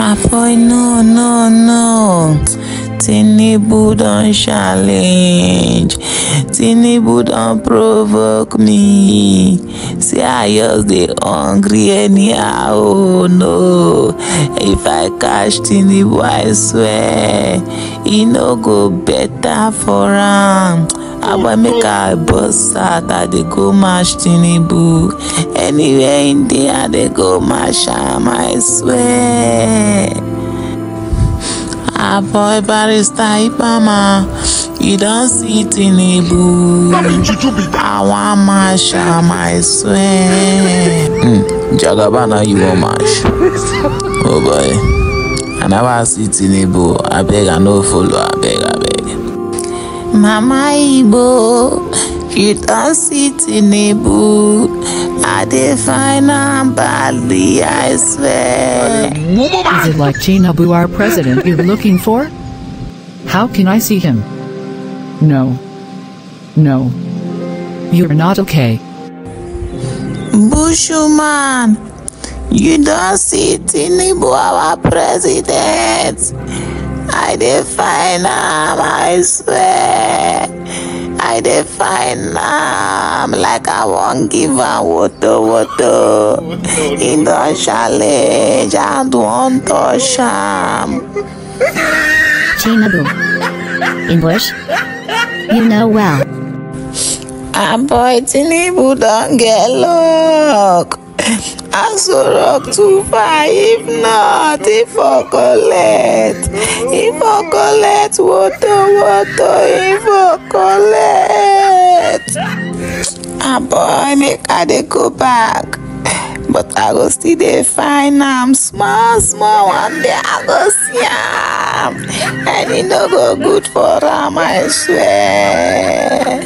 Ah boy, no, no, no. Tinubu don challenge. Tinubu don provoke me. See I just dey hungry anyhow. Oh no. If I catch Tinubu, I swear, e no go better for am. Aboy make I bust out, I dey go match Tinubu. Anywhere in dey, I dey go match am, I swear. Aboy barrister Ipama, you don see Tinubu. I wan match am, I swear. Mm, Jagaba na you wan match. Oh boy, I never see Tinubu. Abeg I no follow, abeg abeg. Mama Igbo, you don see Tinubu. I dey find am badly, I swear. Is it like Tinubu our president you're looking for? How can I see him? No. No. You're not okay. Bushuman, you don see Tinubu our president. I dey find am, I swear. I dey find am like I wan give am woto woto. He don challenge and wan touch am. Tinubu. English? You know well. And boy, Tinubu don get luck. Aso rock too far, if not, he for collect. He for collect, woto woto, he for collect. Ah boy, make I dey go back. But I go still dey find am small small one day I go see am. And e no go good for am, I swear.